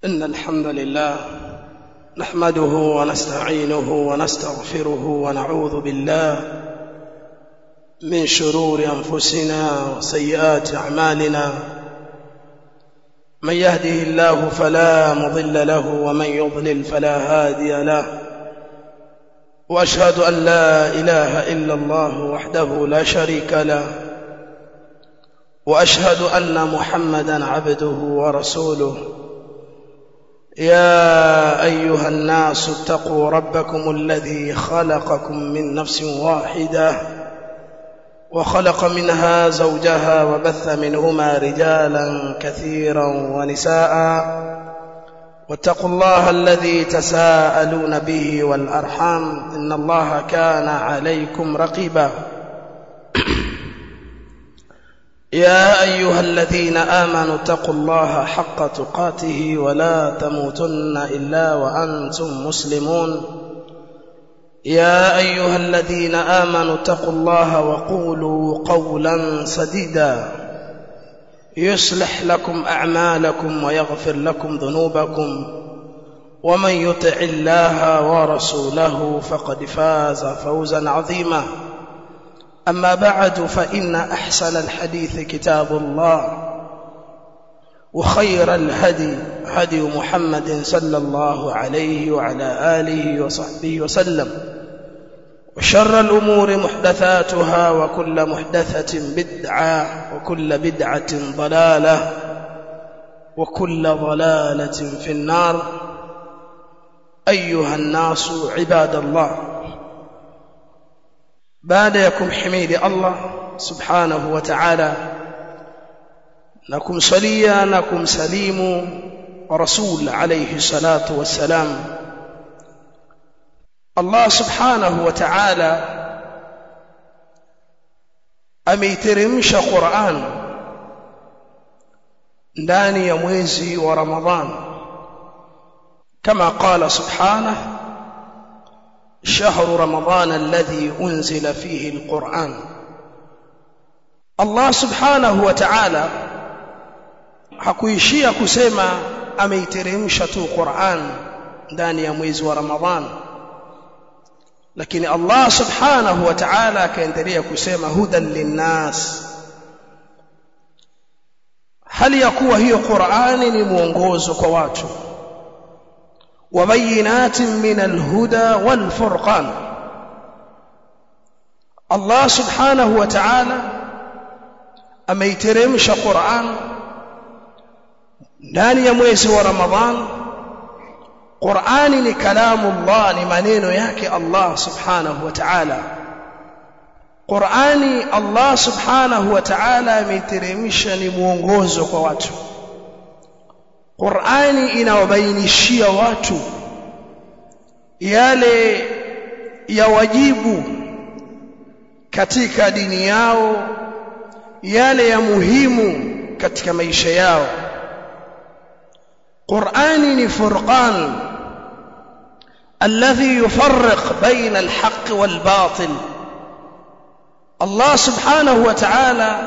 إن الحمد لله نحمده ونستعينه ونستغفره ونعوذ بالله من شرور أنفسنا وسيئات أعمالنا من يهده الله فلا مضل له ومن يضلل فلا هادي له وأشهد أن لا إله إلا الله وحده لا شريك له وأشهد أن محمدا عبده ورسوله يا أيها الناس اتقوا ربكم الذي خلقكم من نفس واحدة وخلق منها زوجها وبث منهما رجالا كثيرا ونساء واتقوا الله الذي تساءلون به والأرحام إن الله كان عليكم رقيبا يا أيها الذين آمنوا اتقوا الله حق تقاته ولا تموتن إلا وأنتم مسلمون يا أيها الذين آمنوا اتقوا الله وقولوا قولا سديدا يصلح لكم أعمالكم ويغفر لكم ذنوبكم ومن يطع الله ورسوله فقد فاز فوزا عظيما أما بعد فإن أحسن الحديث كتاب الله وخير الهدي هدي محمد صلى الله عليه وعلى آله وصحبه وسلم وشر الأمور محدثاتها وكل محدثة بدعة وكل بدعة ضلالة وكل ضلالة في النار أيها الناس عباد الله baada ya kumhimidi Allah subhanahu wa ta'ala na kumsalia na kumsalimu rasul alayhi salatu wassalam Allah subhanahu wa ta'ala ameiteremsha Qur'an ndani ya mwezi wa Ramadhan kama qala subhanahu شهر رمضان الذي أنزل فيه القرآن الله سبحانه وتعالى hakuishia kusema ameiteremsha tu Qur'an ndani ya mwezi wa Ramadhan lakini Allah subhanahu wa ta'ala akaendelea kusema hudan linnas hali ya kuwa hiyo Qur'ani ni mwongozo kwa watu وبينات من الهدى والفرقان الله سبحانه وتعالى ameiteremsha Qur'an ndani ya mwezi wa Ramadhan Qur'ani ni kalamu Allah ni maneno yake Allah subhanahu wa ta'ala Qur'ani Allah subhanahu wa ta'ala ameiteremsha ni mwongozo kwa watu Qur'ani inawabainishia watu yale ya wajibu katika dini yao yale ya muhimu katika maisha yao Qur'ani ni furqan alladhi yufarriq baina alhaq walbatil Allah subhanahu wa ta'ala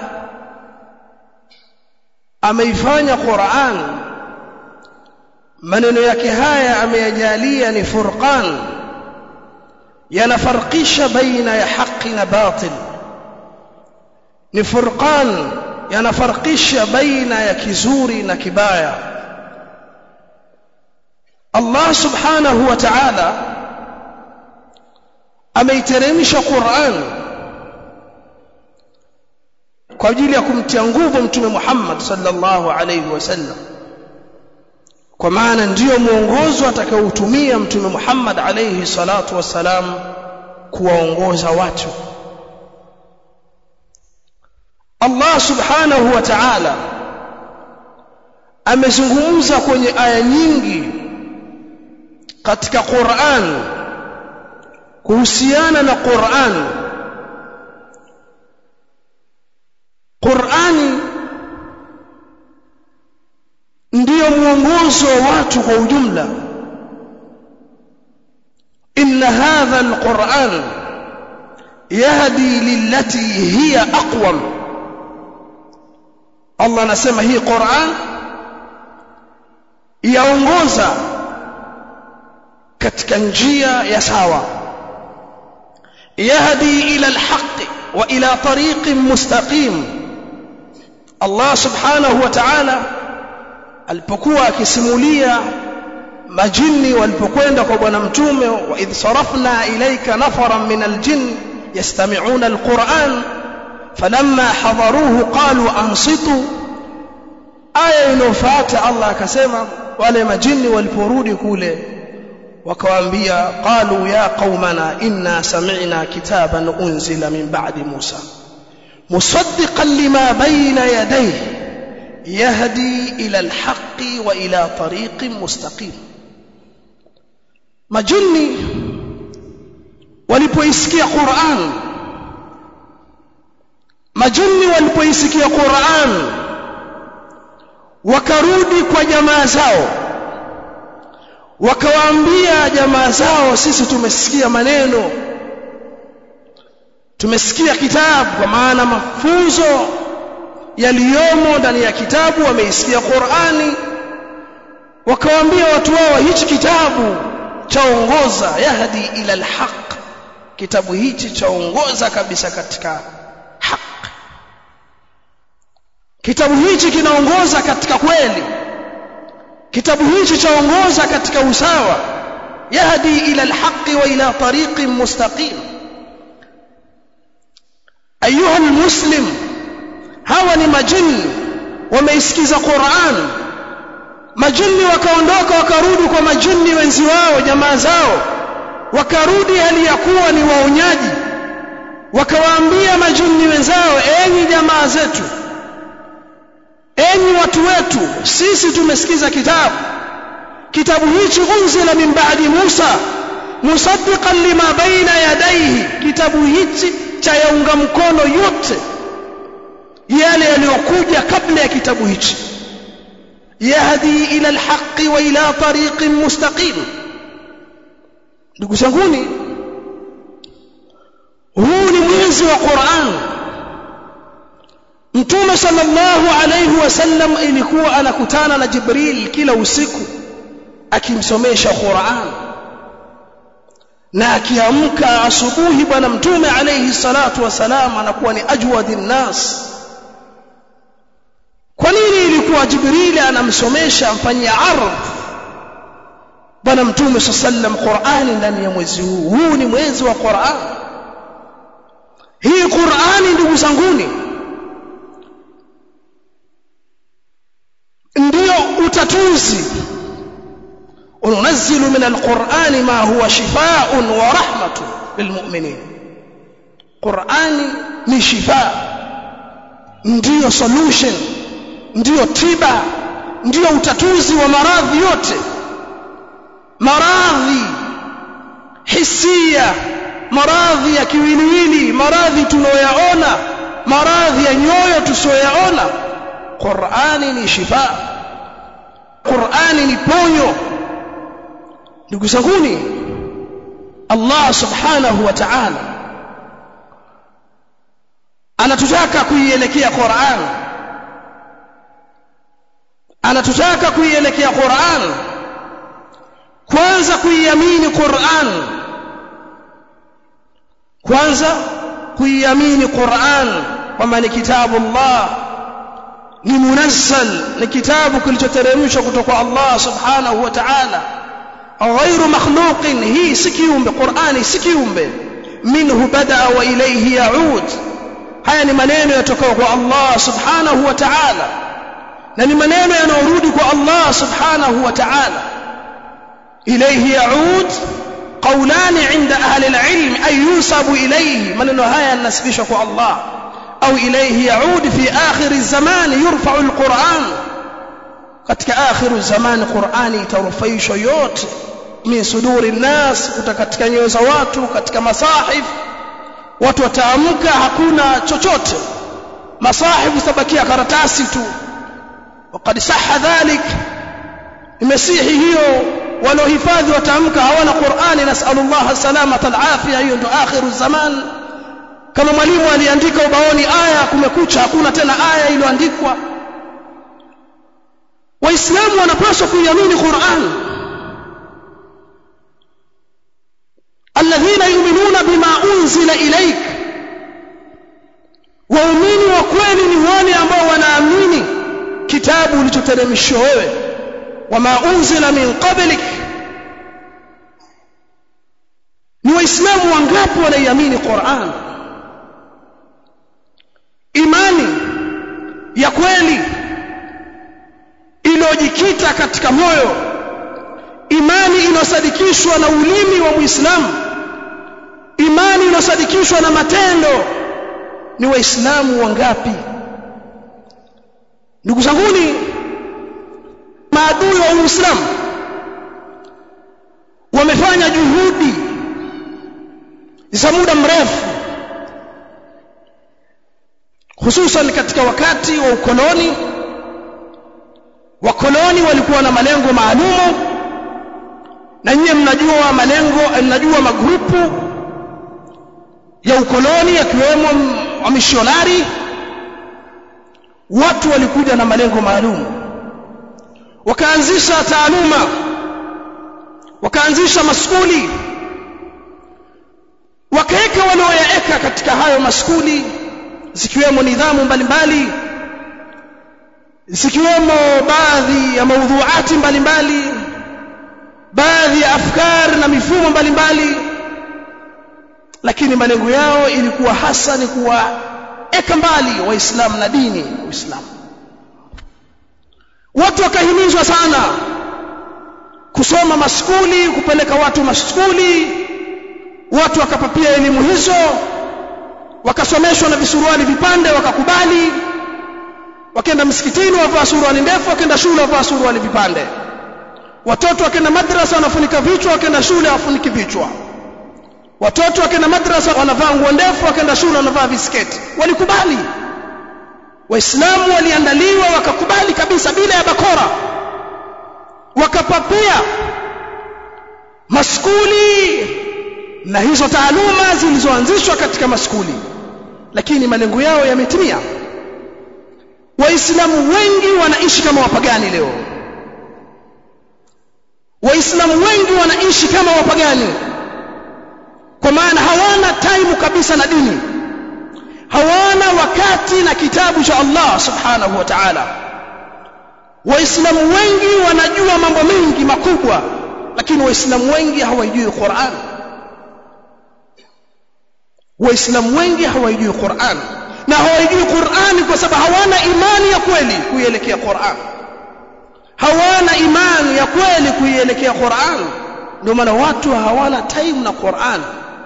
ameifanya Qur'an maneno yake haya ameyajalia ni furqan yanafarqisha baina ya haki na batil ni furqan yanafarqisha baina ya kizuri na kibaya Allah subhanahu wa ta'ala ameiteremsha Qur'an kwa ajili ya kumtia nguvu mtume Muhammad sallallahu alayhi wasallam kwa maana ndiyo mwongozo atakaoutumia mtume Muhammad alayhi salatu wassalam kuwaongoza watu Allah subhanahu wa ta'ala amezungumza kwenye aya nyingi katika Qur'an kuhusiana na Qur'an Qur'ani ndiyo mwongozo wa watu kwa ujumla inna hadha alquran yahdi lillati hiya aqwam Allah anasema hii Qur'an yaongoza katika njia ya sawa yahdi ila alhaq wa ila tariqin mustaqim Allah subhanahu wa ta'ala alipokuwa akisimulia majini walipokwenda kwa bwana mtume wa idh sarafna ilayka nafaran min aljin yastami'una alquran falamma hadaruhu qalu ansitu aya inofuata Allah akasema wale majini waliporudi kule wakawaambia qalu ya qaumana inna sami'na kitaban unzila min ba'di Musa musaddiqan lima bayna yadayhi yahdi ila alhaqqi wa ila tariqin mustaqim majini walipoisikia Qur'an majini walipoisikia Qur'an wakarudi kwa jamaa zao wakawaambia jamaa zao sisi tumesikia maneno tumesikia kitabu kwa maana mafunzo yaliyomo ndani ya kitabu wameisikia Qur'ani wakawaambia watu wao hichi kitabu chaongoza yahdi ila alhaq kitabu hichi chaongoza kabisa katika haq kitabu hichi kinaongoza katika kweli kitabu hichi chaongoza katika usawa yahdi ila alhaqi wa ila tariqin mustaqim ayuha almuslim hawa ni majini wameisikiza Qur'an majini wakaondoka wakarudi kwa majini wenzi wao jamaa zao wakarudi hali ya kuwa ni waonyaji wakawaambia majini wenzao enyi jamaa zetu enyi watu wetu sisi tumesikiza kitabu kitabu hichi unzila min ba'di Musa musaddiqan lima baina yadayhi kitabu hichi cha yaunga mkono yote yale yaliyokuja kabla ya kitabu hichi yahdi ila alhaqi wa ila tariqin mustaqim ndugu zanguni huu ni mwezi wa Qur'an Mtume sallallahu alayhi wasallam ilikuwa anakutana na Jibril kila usiku akimsomesha Qur'an na akiamka asubuhi bwana Mtume alayhi salatu wasalam anakuwa ni ajwadin nas kwa nini ilikuwa Jibril anamsomesha amfanyia ardh bwana Mtume sallam Qur'ani ndani ya mwezi huu huu ni mwezi wa Qur'an hii Qur'ani ndugu zanguni ndio utatuzi ununazzilu min alqur'ani ma huwa shifaa'un wa rahmatun lilmu'minin Qur'ani ni shifa ndio solution ndio tiba ndio utatuzi wa maradhi yote maradhi hisia maradhi ya kiwiliwili maradhi tunayoyaona maradhi ya nyoyo tusiyoyaona Qur'ani ni shifa Qur'ani ni ponyo ndugu zanguni Allah subhanahu wa ta'ala anatutaka kuielekea Qur'an anatutaka kuielekea Qur'an kwanza kuiamini Qur'an kwanza kuiamini Qur'an kwamba ni kitabu Allah ni munazzal ni kitabu kilichoteremshwa kutoka Allah subhanahu wa ta'ala ghairu makhluqin hii si kiumbe Qur'ani si kiumbe minhu bada wa ilayhi yaud haya ni maneno yatokao kwa Allah subhanahu wa ta'ala na ni maneno yanayorudi kwa Allah subhanahu wa ta'ala ilayhi yaud قولان عند أهل العلم أي ينسب إليه من نهاية النسبش الله أو إليه يعود في آخر الزمان يرفع القرآن katika akhiru zamani Qur'ani itarufaishwa yote min suduri nnas katika nyoyo za watu katika masahif watu wataamka hakuna chochote masahif zitabakia karatasi tu وقد صح ذلك imesihi hiyo waliohifadhi wataamka hawana Qur'ani nasallallahu salamata alafia hiyo ndio akhiru zaman kama mwalimu aliandika ubaoni aya kumekucha hakuna tena aya iliyoandikwa waislamu wanapaswa kuiamini Qur'an alladhina yu'minuna bima unzila ilaik waumini wa kweli ni wale ambao wanaamini kitabu ulichoteremshwa wewe wama unzila min qablik ni waislamu wangapi wanaiamini Qur'an imani ya kweli iliyojikita katika moyo imani inosadikishwa na ulimi wa Muislamu imani inosadikishwa na matendo ni waislamu wangapi ndugu zanguni maadui wa Uislamu wamefanya juhudi za muda mrefu hususan katika wakati wa ukoloni wakoloni walikuwa na malengo maalumu na nyinyi mnajua malengo mnajua magrupu ya ukoloni yakiwemo wamishonari watu walikuja na malengo maalum wakaanzisha taaluma wakaanzisha maskuli wakaweka walioyaeka katika hayo maskuli zikiwemo nidhamu mbalimbali zikiwemo baadhi ya maudhuati mbalimbali baadhi ya afkari na mifumo mbalimbali lakini malengo yao ilikuwa hasa ni kuwaeka mbali waislamu na dini uislamu watu wakahimizwa sana kusoma maskuli kupeleka watu maskuli watu wakapapia elimu hizo wakasomeshwa na visuruali vipande wakakubali wakenda msikitini wavaa suruali ndefu wakenda shule wavaa suruali vipande watoto wakenda madrasa wanafunika vichwa wakenda shule hawafuniki vichwa watoto wakenda madrasa wanavaa nguo ndefu wakenda shule wanavaa visketi walikubali waislamu waliandaliwa wakakubali kabisa bila ya bakora wakapapia maskuli na hizo taaluma zilizoanzishwa katika maskuli lakini malengo yao yametimia waislamu wengi wanaishi kama wapagani leo waislamu wengi wanaishi kama wapagani kwa maana hawana taimu kabisa na dini hawana wakati na kitabu cha Allah subhanahu wa ta'ala waislamu wengi wanajua mambo mengi makubwa lakini waislamu wengi hawajui Qur'an waislamu wengi hawajui Qur'an na hawajui Qur'an kwa sababu hawana imani ya kweli kuielekea Qur'an hawana imani ya kweli kuielekea Qur'an ndio maana watu hawana time na Qur'an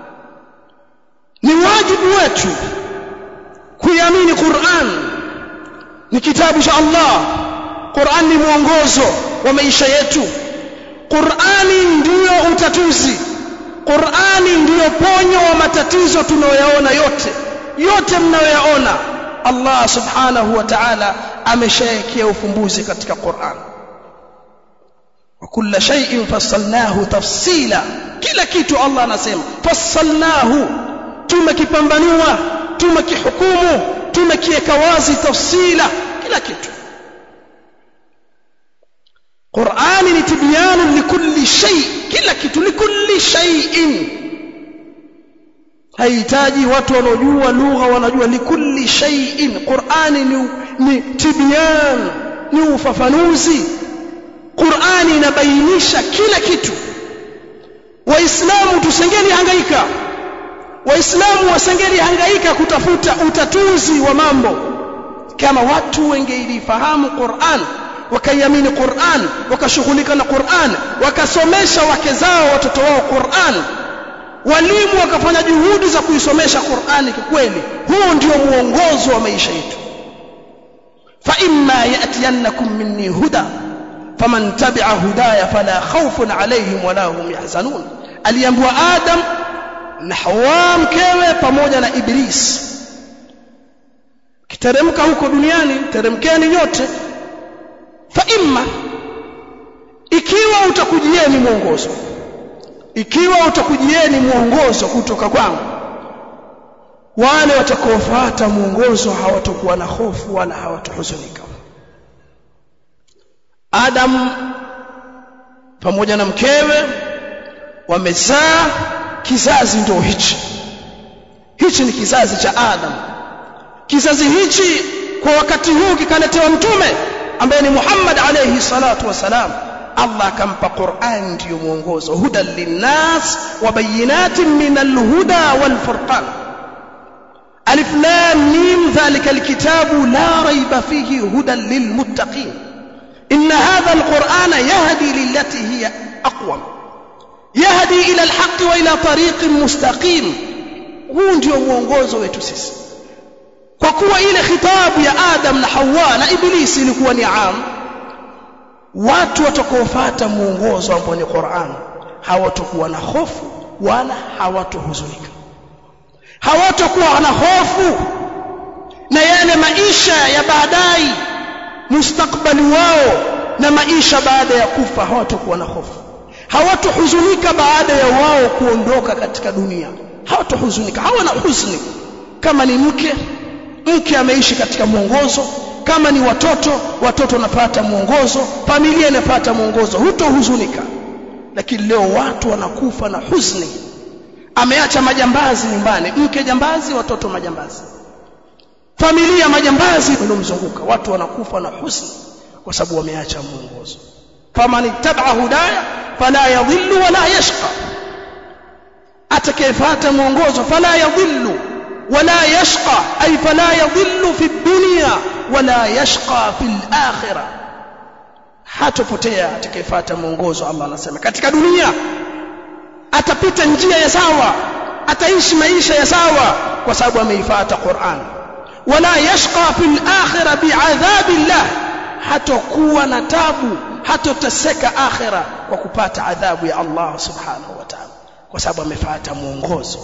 ni wajibu wetu kuiamini Qur'an ni kitabu cha Allah Qur'an ni mwongozo wa maisha yetu Qur'ani ndiyo utatuzi Qur'ani ndiyo ponyo wa matatizo tunayoyaona yote yote mnayoyaona Allah subhanahu wa ta'ala ameshawekea ufumbuzi katika Qur'an wa kulla shay'in fassalnahu tafsila kila kitu Allah anasema fassalnahu tumekipambanua tumekihukumu tumekiweka wazi tafsila kila kitu Qur'ani ni tibyanu likulli shay kila kitu likulli shay'in haihitaji watu wanaojua lugha wanajua likulli shay'in Qur'ani ni, ni tibyan ni ufafanuzi Qur'ani inabainisha kila kitu waislamu tusengeni hangaika waislamu wasengeli hangaika kutafuta utatuzi wa mambo kama watu wengeilifahamu Qur'an wakaiamini Qur'an wakashughulika na Qur'an wakasomesha wake zao watoto wao Qur'an walimu wakafanya juhudi za kuisomesha Qur'ani kikweli huo ndio muongozo wa maisha yetu fa imma yatiyannakum minni huda faman tabi'a hudaya fala khawfun alayhim wala hum yahzanun aliambiwa Adam na Hawa mkewe pamoja na Iblis kiteremka huko duniani teremkeni nyote fa imma ikiwa utakujieni mwongozo ikiwa utakujieni mwongozo kutoka kwangu wale watakaofuata mwongozo hawatakuwa na hofu wala hawatahuzunika Adam pamoja na mkewe wamezaa kizazi ndio hichi hichi ni kizazi cha Adam kizazi hichi kwa wakati huu kikaletewa mtume ambaye ni Muhammad alayhi salatu wasalam Allah akampa Qur'an ndiyo mwongozo hudan linnas wa bayinatin min alhuda wal furqan alif lam mim dhalika alkitabu la rayba fihi hudan lilmuttaqin inna hadha alqur'ana yahdi lillati hiya aqwam yahdi ila alhaq wa ila tariqin mustaqim huu ndio mwongozo wetu sisi kwa kuwa ile khitabu ya Adam na Hawa na Ibilisi ilikuwa ni am watu watakaofuata mwongozo ambao ni Qur'an hawatakuwa na hofu wala hawatohuzunika hawatakuwa na hofu na yale maisha ya baadaye mustakbali wao na maisha baada ya kufa hawatakuwa na hofu hawatohuzunika baada ya wao kuondoka katika dunia hawatohuzunika hawana huzuni kama ni mke mke ameishi katika mwongozo kama ni watoto watoto wanapata mwongozo familia inapata mwongozo hutohuzunika lakini leo watu wanakufa na huzuni ameacha majambazi nyumbani mke jambazi watoto majambazi familia majambazi waliomzunguka watu wanakufa na huzuni kwa sababu wameacha mwongozo faman ittaba hudaya fala yadhillu wala yashqa atakayefuata mwongozo fala yadhillu ولا يشقى أي فلا يضل في الدنيا ولا يشقى في الآخرة hatopotea atakayefuata mwongozo Allah anasema katika dunia atapita njia ya sawa ataishi maisha ya sawa kwa sababu ameifuata Qur'an wala yashqa fil akhirah bi'adhabillah hatokuwa na tabu hatoteseka akhira kwa kupata adhabu ya Allah subhanahu wa ta'ala kwa sababu amefuata mwongozo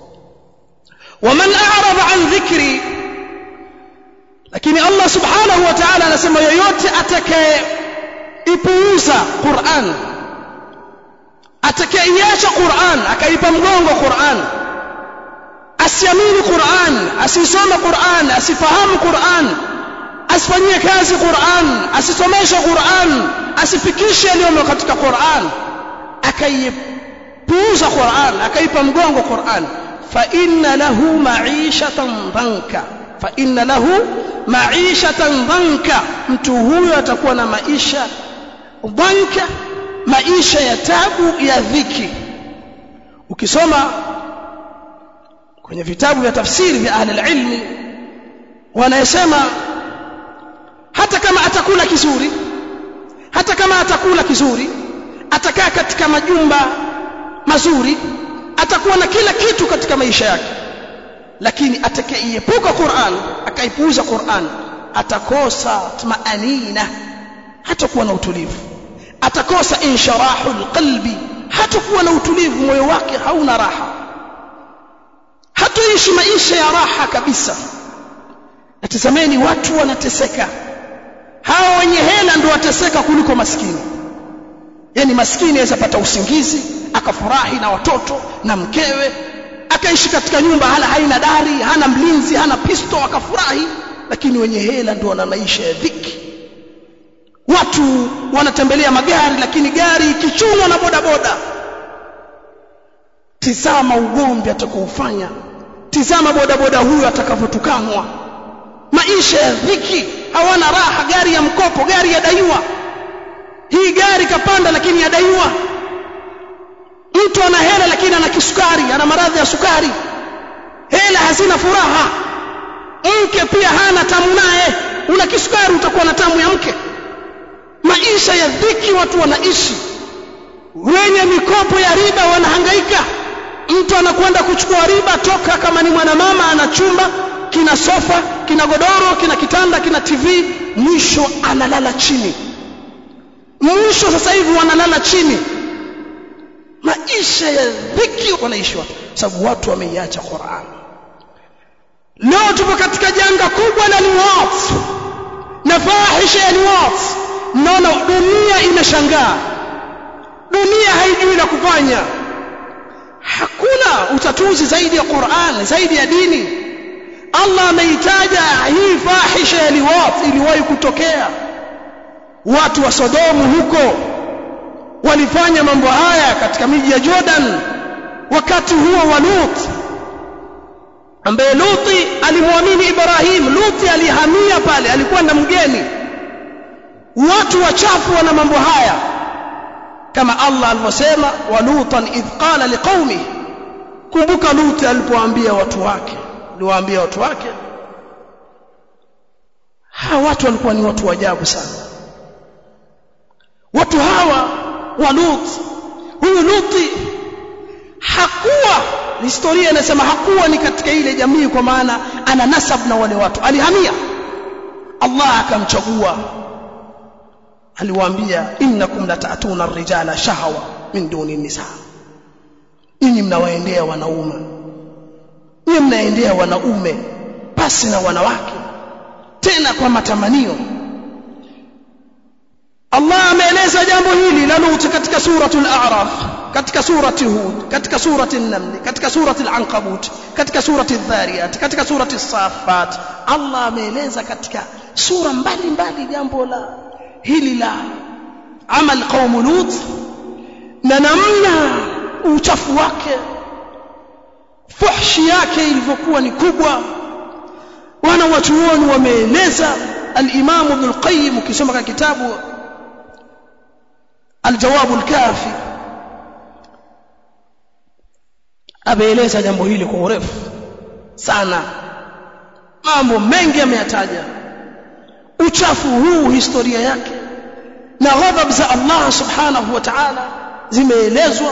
ومن أعرض عن ذكري lakini Allah subhanahu wa ta'ala anasema yoyote atakayeipuuza Qur'an atakayeiacha Qur'an akaipa mgongo Qur'an asiamini Qur'an asisome Qur'an asifahamu Qur'an asifanyie kazi Qur'an asisomeshe Qur'an asifikishe yaliyomo katika Qur'an akaipuuza Qur'an akaipa mgongo Qur'an فإن له معيشة ضنكا فإن له معيشة ضنكا mtu huyo atakuwa na maisha dhanka maisha ya tabu ya dhiki ukisoma kwenye vitabu vya tafsiri vya ahli ilmi wanasema hata kama atakula kizuri hata kama atakula kizuri atakaa katika majumba mazuri atakuwa na kila kitu katika maisha yake lakini atakayeepuka Qur'an akaipuuza Qur'an atakosa tumaanina hatakuwa na utulivu atakosa insharahul qalbi hatakuwa na utulivu moyo wake hauna raha hatoishi maisha ya raha kabisa natazameni watu wanateseka hawa wenye hela ndio wateseka kuliko maskini yani maskini aweza pata usingizi akafurahi na watoto na mkewe akaishi katika nyumba hala haina dari hana mlinzi hana pisto akafurahi lakini wenye hela ndio wana maisha ya dhiki watu wanatembelea magari lakini gari ikichunwa na bodaboda tizama ugomvi atakaofanya tizama bodaboda huyo atakavyotukanwa maisha ya dhiki hawana raha gari ya mkopo gari yadaiwa hii gari kapanda lakini yadaiwa mtu ana hela lakini ana kisukari ana maradhi ya sukari hela hazina furaha mke pia hana tamu naye una kisukari utakuwa na tamu ya mke maisha ya dhiki watu wanaishi wenye mikopo ya riba wanahangaika mtu anakwenda kuchukua riba toka kama ni mwanamama ana chumba kina sofa kina godoro kina kitanda kina tv mwisho analala chini mwisho sasa hivi wanalala chini maisha ya dhiki wanaishi watu sababu watu wameiacha Qur'an leo tupo katika janga kubwa la liwat na fahisha ya liwat naona dunia imeshangaa dunia haijui la kufanya hakuna utatuzi zaidi ya Qur'an zaidi ya dini Allah ameitaja hii fahisha ya liwat iliwahi kutokea watu wa Sodomu huko walifanya mambo haya katika miji ya Jordan wakati huo wa Lut ambaye Luti alimwamini Ibrahim Luti alihamia pale alikuwa na mgeni watu wachafu wana mambo haya kama Allah alivyosema wa lutan idh qala liqaumi kumbuka Luti alipoambia watu wake aliwaambia watu wake hawa watu walikuwa ni watu wajabu sana watu hawa wa Lut huyu Luti hakuwa historia inasema hakuwa ni katika ile jamii kwa maana ana nasab na wale watu alihamia Allah akamchagua aliwaambia innakum latatuna ar-rijala shahwa min duni nisa ninyi mnawaendea wanaume ninyi mnaendea wanaume pasi na wanawake tena kwa matamanio Allah ameeleza jambo hili la Lut katika suratul A'raf katika surati Hud katika surati An-Naml katika surati Al-Ankabut katika surati Adh-Dhariyat katika surati As-Saffat Allah ameeleza katika sura mbalimbali jambo la hili la amal qaum Lut na namna uchafu wake fuhshi yake ilivyokuwa ni kubwa wana wachuoni wameeleza al-Imam Ibn al-Qayyim ukisoma katika kitabu الجواب الكافي ameeleza jambo hili kwa urefu sana mambo mengi ameyataja uchafu huu historia yake na ghadhab za Allah subhanahu wa ta'ala zimeelezwa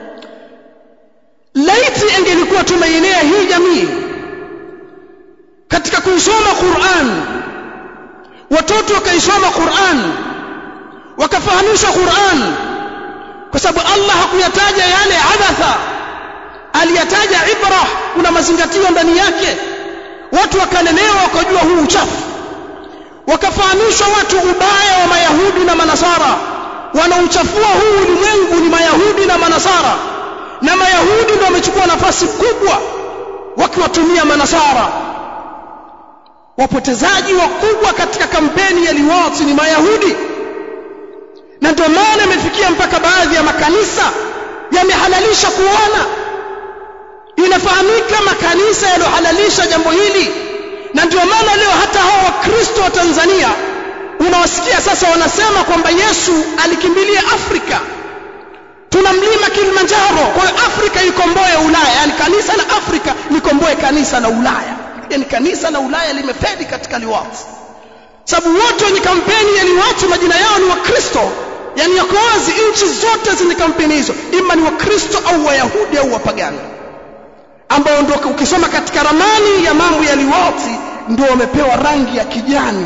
laiti ingelikuwa tumeinea hii jamii katika kuisoma Qur'an watoto wakaisoma Qur'an wakafahamishwa Qur'an kwa sababu Allah hakuyataja yale abatha aliyataja ibra kuna mazingatio ndani yake watu wakalelewa wakajua huu uchafu wakafahamishwa watu ubaya wa mayahudi na manasara wanaochafua huu ulimwengu ni mayahudi na manasara na mayahudi ndio wamechukua nafasi kubwa wakiwatumia manasara wapotezaji wakubwa katika kampeni ya liwati ni mayahudi na ndio maana imefikia mpaka baadhi ya makanisa yamehalalisha kuona inafahamika makanisa yaliyohalalisha jambo hili na ndio maana leo hata hao wakristo wa Tanzania unawasikia sasa wanasema kwamba Yesu alikimbilia Afrika tuna mlima Kilimanjaro kwa hiyo Afrika ikomboe Ulaya yani kanisa la Afrika likomboe kanisa la Ulaya yani kanisa la Ulaya limefedi katika liwati sababu wote wenye kampeni ya liwati majina yao ni wakristo yani yako wazi nchi zote zenye kampeni hizo ima ni wakristo au wayahudi au wapagani ambao ndio ukisoma katika ramani ya mambo ya liwati ndio wamepewa rangi ya kijani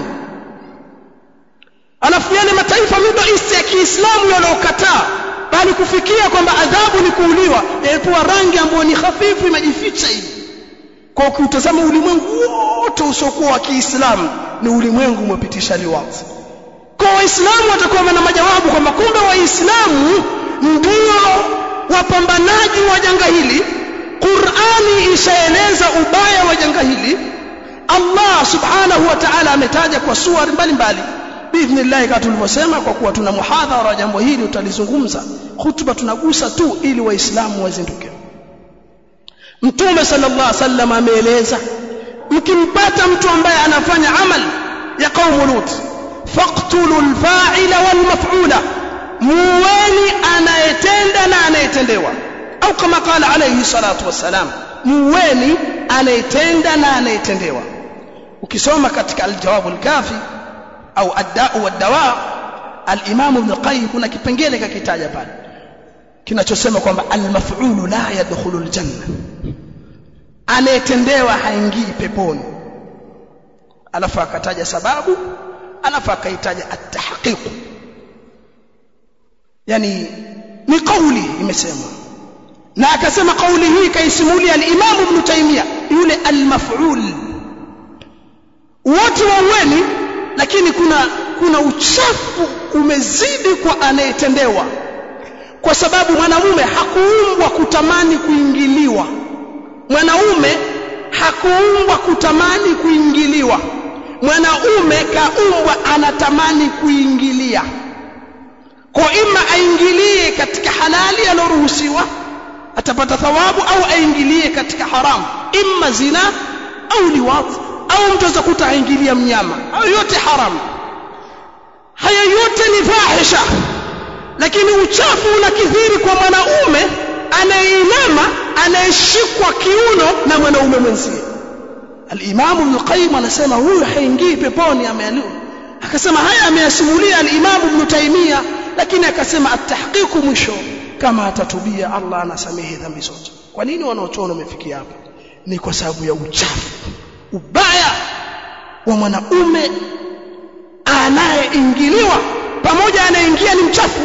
alafu yale mataifa Middle East ya Kiislamu yanayokataa bali kufikia kwamba adhabu ni kuuliwa yamepewa rangi ambayo ni hafifu imejificha hivi kwa ukitazama ulimwengu wote usiokuwa wa Kiislamu ni ulimwengu umepitisha liwati kwa waislamu watakuwa na majawabu kwamba kumbe waislamu ndio wapambanaji wa janga hili Qur'ani ishaeleza ubaya wa janga hili Allah subhanahu wa ta'ala ametaja kwa suwari mbalimbali biidhnillah kama tulivyosema kwa kuwa tuna muhadhara wa jambo hili utalizungumza hutuba tunagusa tu ili waislamu wazinduke Mtume sallallahu alaihi wasallam ameeleza mkimpata mtu ambaye anafanya amal ya qaumu Lut faqtulu al-fa'ila wal-maf'ula muweni anayetenda na anayetendewa au kama qala alayhi salatu wassalam muweni anayetenda na anayetendewa ukisoma katika al-jawab al-kafi au ad-da'u wad-dawa al-imam ibn qayyim kuna kipengele kakitaja pale kinachosema kwamba al-maf'ulu la yadkhulu al-janna anayetendewa haingii peponi alafu akataja sababu alafu akaitaja at-tahqiq yani ni kauli imesemwa na akasema kauli hii kaisimulia al-Imam Ibn Taymiyyah yule al-maf'ul wote waueni lakini kuna kuna uchafu umezidi kwa anayetendewa kwa sababu mwanamume hakuumbwa kutamani kuingiliwa mwanaume hakuumbwa kutamani kuingiliwa mwanaume kaumbwa anatamani kuingilia kwa ima aingilie katika halali aloruhusiwa atapata thawabu au aingilie katika haramu imma zina au liwat au mtu aweza kuta aingilia mnyama au yote haramu haya yote ni fahisha lakini uchafu unakithiri kwa mwanaume anayeinama anayeshikwa kiuno na mwanaume mwenzie al-Imam Ibn Qayyim anasema huyu haingii peponi amealiwa akasema haya ameyasimulia al-Imam Ibn Taymiyyah lakini akasema at-tahqiq mwisho kama atatubia Allah anasamehe dhambi zote kwa nini wanaochona wamefikia hapo ni kwa sababu ya uchafu ubaya wa mwanaume anayeingiliwa pamoja anayeingia ni mchafu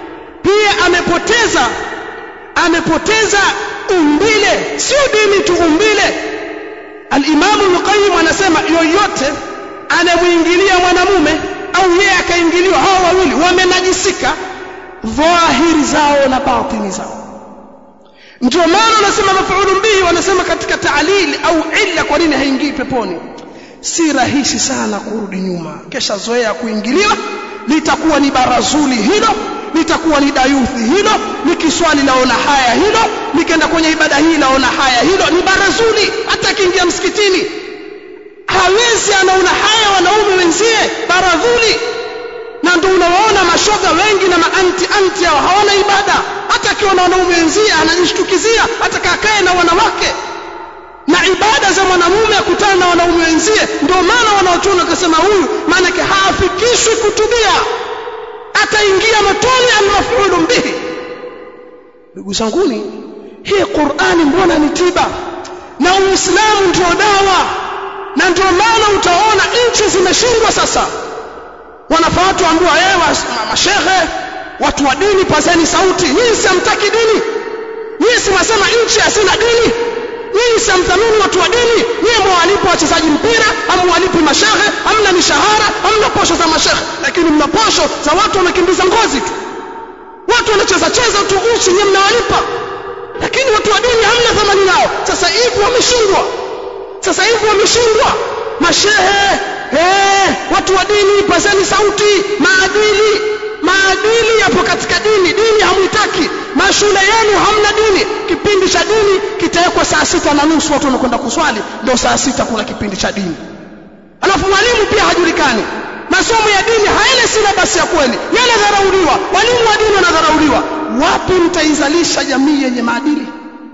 pia amepoteza amepoteza umbile sio dini tu umbile al-Imam al-Qayyim anasema yoyote anamuingilia mwanamume au yeye akaingiliwa hao wawili wamenajisika dhahiri zao na batini zao ndio maana wanasema mafuulu bihi wanasema katika taalili au illa kwa nini haingii peponi si rahisi sana kurudi nyuma kesha zoea kuingiliwa litakuwa ni barazuli hilo litakuwa ni dayuthi hilo nikiswali laona haya hilo nikienda kwenye ibada hii laona haya hilo ni barazuli hata akiingia msikitini hawezi anaona haya wanaume wenzie baradhuli na ndio unawaona mashoga wengi na maanti anti hao hawana ibada hata akiwa na wanaume wenzie anajishtukizia hata kakae na wanawake na ibada za mwanamume akutana na wanaume wenzie ndio maana wanaochuna wakasema huyu maanake haafikishwi kutubia ataingia motoni almafulu bihi ndugu zanguni hii Qur'ani mbona ni tiba na Uislamu ndio dawa na ndio maana utaona nchi zimeshindwa sasa wanafaa watu ambiwa yeye mashehe watu wa dini pazeni sauti nyinyi simtaki dini nyinyi simwasema nchi hasina dini nyinyi simthamini watu wa dini nyinyi mwalipo wachezaji mpira amwalipi mashehe hamna mishahara hamna posho za mashehe lakini mna posho za watu wamekimbiza ngozi tu watu wanacheza cheza tu uchi nyinyi mnawalipa lakini watu wa dini hamna thamani nao sasa hivi wameshindwa sasa hivi wameshindwa mashehe eh watu wa dini pazeni sauti maadili maadili yapo katika dini dini hamwitaki mashule yenu hamna dini kipindi cha dini kitawekwa saa sita na nusu watu wanakwenda kuswali ndio saa sita kuna kipindi cha dini alafu mwalimu pia hajulikani masomo ya dini hayana silabasi ya kweli yanadharauliwa walimu wa dini wanadharauliwa wapi mtaizalisha jamii yenye maadili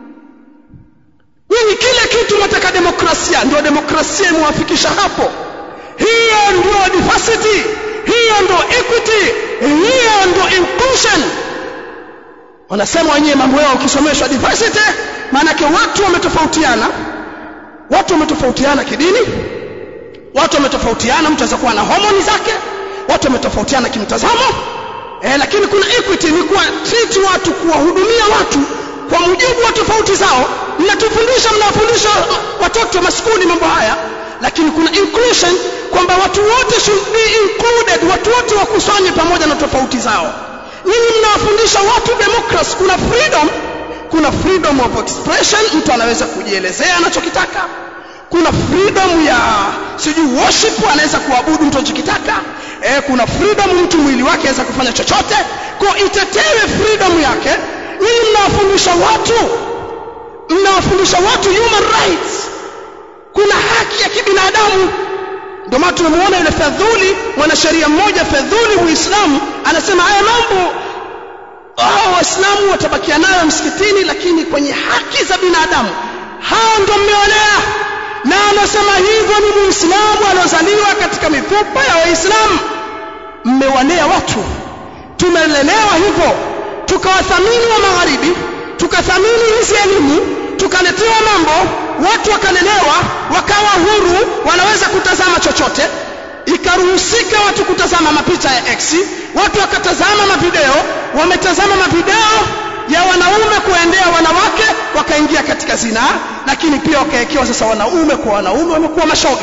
nyinyi kile kitu mnataka demokrasia ndio demokrasia imewafikisha hapo hiyo ndio diversity hiyo ndio equity hiyo ndio inclusion wanasema wenyewe mambo yao ukisomeshwa diversity maanake watu wametofautiana watu wametofautiana kidini watu wametofautiana mtu aweza kuwa na homoni zake watu wametofautiana kimtazamo eh, lakini kuna equity ni kuwa treat watu kuwahudumia watu kwa mujibu wa tofauti zao mnatufundisha mnawafundisha watoto maskuli mambo haya lakini kuna inclusion kwamba watu wote should be included watu wote wakusanywe pamoja na tofauti zao nyinyi mnawafundisha watu democracy kuna freedom kuna freedom of expression mtu anaweza kujielezea anachokitaka kuna freedom ya sijui worship anaweza kuabudu mtu anachokitaka eh, kuna freedom mtu mwili wake anaweza kufanya chochote kwa itetewe freedom yake nyinyi mnawafundisha watu mnawafundisha watu human rights kuna haki ya kibinadamu ndio maana tunamuona yule fedhuli mwanasheria mmoja fedhuli muislamu anasema haya mambo hao waislamu watabakia nayo msikitini lakini kwenye haki za binadamu hao ndio mmeolea na anasema hivyo ni muislamu aliozaliwa katika mifupa ya waislamu mmewalea watu tumelelewa hivyo tukawathamini wa magharibi tukathamini hizi elimu tukaletewa mambo watu wakalelewa wakawa huru wanaweza kutazama chochote ikaruhusika watu kutazama mapicha ya X watu wakatazama mavideo wametazama mavideo ya wanaume kuendea wanawake wakaingia katika zinaa lakini pia wakaekewa sasa wanaume kwa wanaume wamekuwa mashoga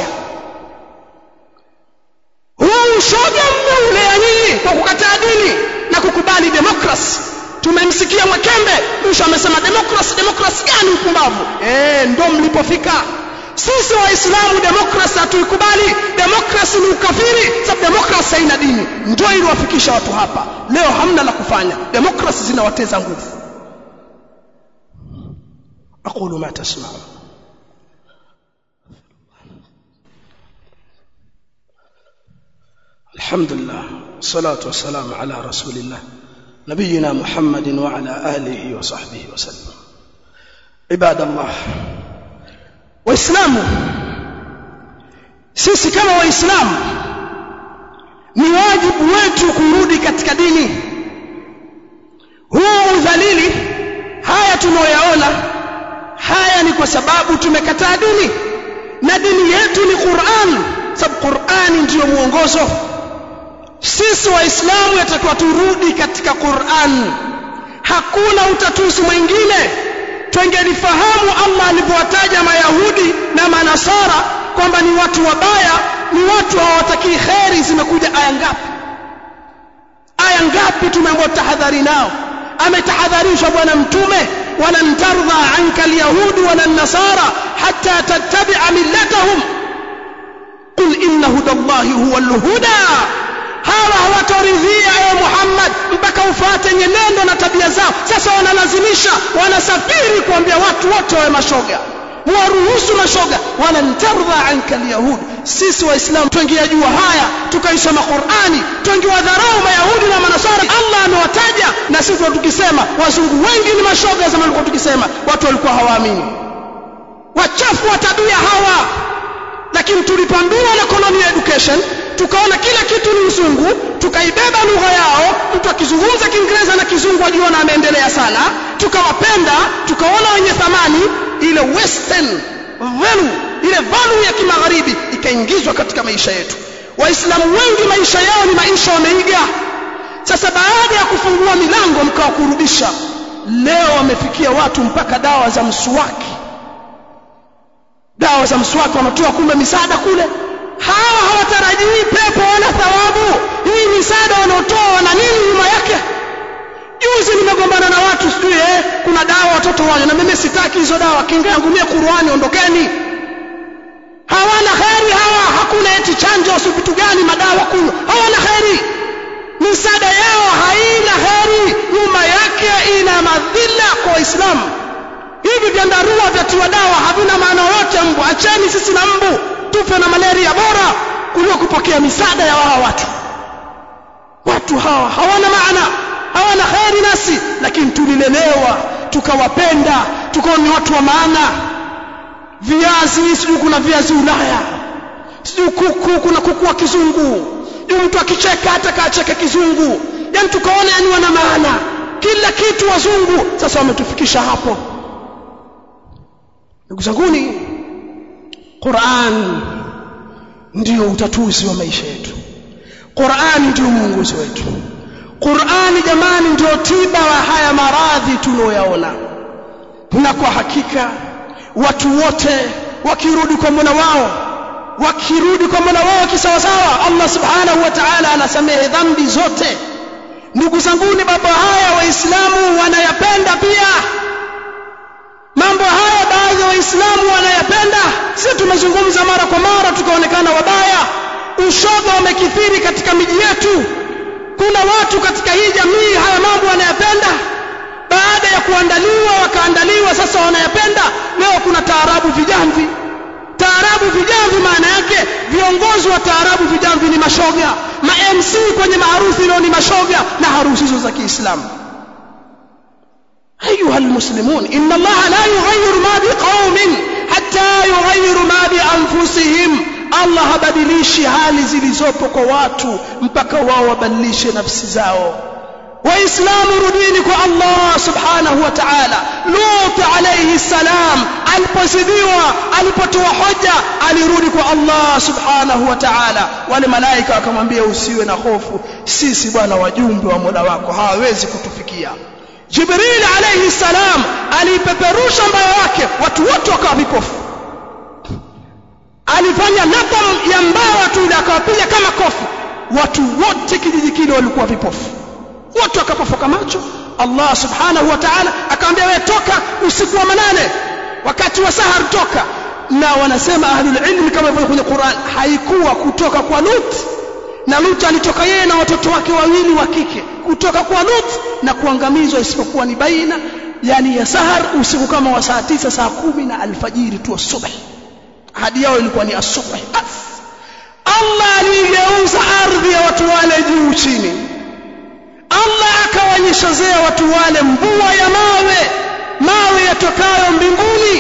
huu ushoga mmeulea nyinyi kwa kukataa dini na kukubali demokrasi tumemsikia Mwakembe mwisho amesema demokrasi demokrasi gani upumbavu eh ndo mlipofika sisi waislamu demokrasi hatuikubali demokrasi ni ukafiri sababu demokrasi haina dini ndio iliwafikisha watu hapa leo hamna la kufanya demokrasi zinawateza nguvu aqulu ma tasma'un الحمد لله والصلاة والسلام على رسول الله نبينا محمد وعلى آله وصحبه وسلم عباد الله waislamu sisi kama waislamu ni wajibu wetu kurudi katika dini huu udhalili haya tunayoyaona haya ni kwa sababu tumekataa dini na dini yetu ni Qur'an sababu Qur'ani ndiyo mwongozo sisi waislamu yatakiwa turudi katika Qur'an hakuna utatuzi mwingine twengelifahamu Allah alivyowataja mayahudi na manasara kwamba ni watu wabaya ni watu hawatakii kheri zimekuja aya ngapi aya ngapi tumeambiwa tahadhari nao ametahadharishwa bwana mtume walan tardha anka alyahudi wala nasara hatta tattabi'a millatahum qul inna hudallahi huwa alhuda hawa hawatoridhia ewe Muhammad mpaka ufuate nyenendo na tabia zao sasa wanalazimisha wanasafiri kuambia watu wote wawe mashoga muwaruhusu mashoga wala ntardha anka alyahud sisi waislamu twengeyajua haya tukaisoma qurani twengewadharau mayahudi na manasara allah amewataja na sisi tukisema wazungu wengi ni mashoga zama tulikuwa tukisema watu walikuwa hawaamini wachafu wa tabia hawa lakini tulipoambiwa na colonial education tukaona kila kitu ni mzungu tukaibeba lugha yao mtu akizungumza kiingereza na kizungu ajiona ameendelea sana tukawapenda tukaona wenye thamani ile western value ile value ya kimagharibi ikaingizwa katika maisha yetu waislamu wengi maisha yao ni maisha wameiga sasa baada ya kufungua milango mkawakurubisha leo wamefikia watu mpaka dawa za mswaki dawa za mswaki wanatoa kumbe misaada kule hawa hawatarajii pepo wala thawabu hii misaada wanaotoa wana nini nyuma yake juzi nimegombana na watu sijui eh, kuna dawa watoto wanywe na mimi sitaki hizo dawa kinga yangu mie Qur'ani ondokeni hawana kheri hawa hakuna eti chanjo si vitu gani madawa kunywa hawana kheri misaada yao haina kheri nyuma yake ina madhila kwa waislamu hivi vyandarua vya tiwa dawa havina maana yote mbu acheni sisi na mbu tufe na malaria bora kuliko kupokea misaada ya wao watu watu hawa hawana maana hawana kheri nasi lakini tulilelewa tukawapenda tukawa ni watu wa maana viazi sijui kuna viazi ulaya sijui kuku kuna kuku wa kizungu sijui mtu akicheka hata kaacheke kizungu yani tukaona yani wana maana kila kitu wazungu sasa wametufikisha hapo ndugu zanguni Qur'an ndio utatuzi wa maisha yetu Qur'an ndio mwongozo wetu Qur'ani jamani ndio tiba wa haya maradhi tunayoyaona na kwa hakika watu wote wakirudi kwa Mola wao wakirudi kwa Mola wao kisawasawa Allah subhanahu wa ta'ala anasamehe dhambi zote ndugu zanguni baba haya waislamu wanayapenda pia mambo haya baadhi ya waislamu wanayapenda sisi tumezungumza mara kwa mara tukaonekana wabaya ushoga umekithiri katika miji yetu kuna watu katika hii jamii haya mambo wanayapenda baada ya kuandaliwa wakaandaliwa sasa wanayapenda leo kuna taarabu vijamvi taarabu vijamvi maana yake viongozi wa taarabu vijamvi ni mashoga ma MC kwenye maharusi leo ni mashoga na harusi hizo za Kiislamu أيها المسلمون إن الله لا يغير ما بقوم حتى يغيروا ما بأنفسهم Allah habadilishi hali zilizopo kwa watu mpaka wao wabadilishe nafsi zao waislamu rudini kwa Allah subhanahu wa ta'ala Lut alayhi salam alipozidiwa alipotoa hoja alirudi kwa Allah subhanahu wa ta'ala wale malaika wakamwambia usiwe na hofu sisi bwana wajumbe wa Mola wako hawawezi kutufikia Jibril alayhi salam alipeperusha mbayo wake watu wote wakawa vipofu alifanya nadham ya mbawa tu ile akawapiga kama kofi watu wote kijiji kile walikuwa vipofu wote wakapofoka macho Allah subhanahu wa ta'ala akamwambia wewe toka usiku wa manane wakati wa sahar toka na wanasema ahlul ilmi kama ilivyo kwenye Qur'an haikuwa kutoka kwa Lut na Lut alitoka yeye na watoto wake wawili wa kike kutoka kwa Lut na kuangamizwa isipokuwa ni baina yani ya sahar usiku kama wa saa tisa saa kumi na alfajiri tu asubuhi ahadi yao ilikuwa ni asubuhi Allah aligeuza ardhi ya watu wale juu chini Allah akawanyeshezea watu wale mvua ya mawe mawe yatokayo mbinguni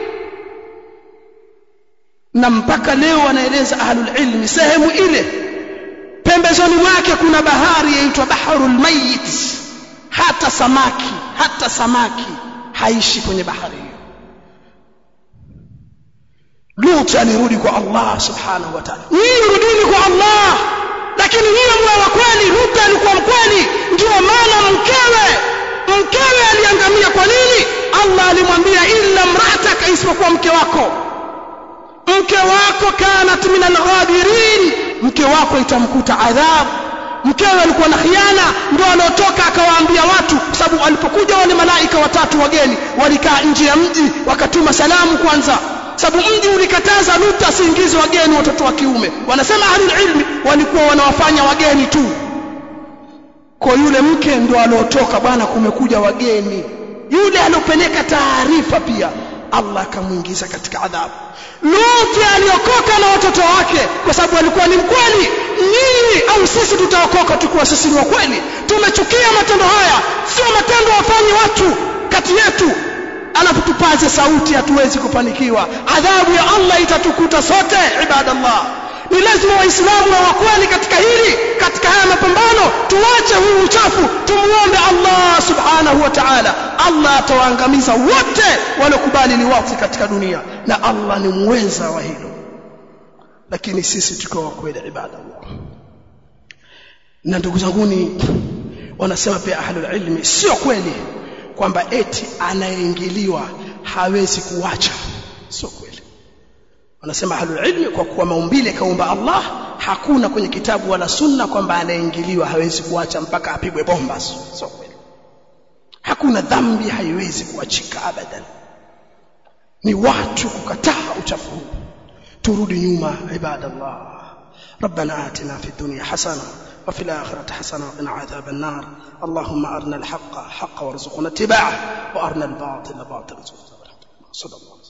na mpaka leo wanaeleza ahlul ilmi sehemu ile pembezoni mwake kuna bahari yaitwa baharul mayit hata samaki hata samaki haishi kwenye bahari hiyo Lut alirudi kwa Allah subhanahu wa ta'ala nyinyi rudini kwa Allah lakini nyinyi mwa wa kweli Lut alikuwa mkweli ndio maana mkewe mkewe aliangamia kwa nini Allah alimwambia illa mrataka isipokuwa mke wako mke wako kanat min alghabirin mke wako itamkuta adhabu mkewe alikuwa na khiana ndio aliotoka akawaambia watu kwa sababu walipokuja wale malaika watatu wageni walikaa nje ya mji wakatuma salamu kwanza sababu mji ulikataza Lut asiingize wageni watoto wa kiume wanasema ahlul ilmi walikuwa wanawafanya wageni tu kwa yule mke ndo aliotoka bwana kumekuja wageni yule aliopeleka taarifa pia Allah akamuingiza katika adhabu Lut aliokoka na watoto wake kwa sababu alikuwa ni mkweli nyinyi au sisi tutaokoka tukiwa sisi ni wakweli tumechukia matendo haya sio matendo wafanye watu kati yetu alafu tupaze sauti hatuwezi kufanikiwa adhabu ya Allah itatukuta sote ibadallah ni lazima waislamu wa wakweli katika hili katika haya mapambano tuache huu uchafu tumuombe Allah subhanahu wa ta'ala Allah atawaangamiza wote waliokubali liwati katika dunia na Allah ni muweza wa hilo lakini sisi tuko wakweli ibadallah na ndugu zanguni wanasema pia ahlul ilmi sio kweli kwamba eti anayeingiliwa hawezi kuacha sio kweli wanasema ahlul ilmi kwa kuwa maumbile kaumba Allah hakuna kwenye kitabu wala sunna kwamba anayeingiliwa hawezi kuacha mpaka apigwe bomba sio kweli hakuna dhambi haiwezi kuachika abadan ni watu kukataa uchafu huu turudi nyuma ibadallah ربنا آتنا في الدنيا حسنة وفي الآخرة حسنة وقنا عذاب النار اللهم أرنا الحق حق وارزقنا اتباعه وأرنا الباطل باطل وارزقنا صلى الله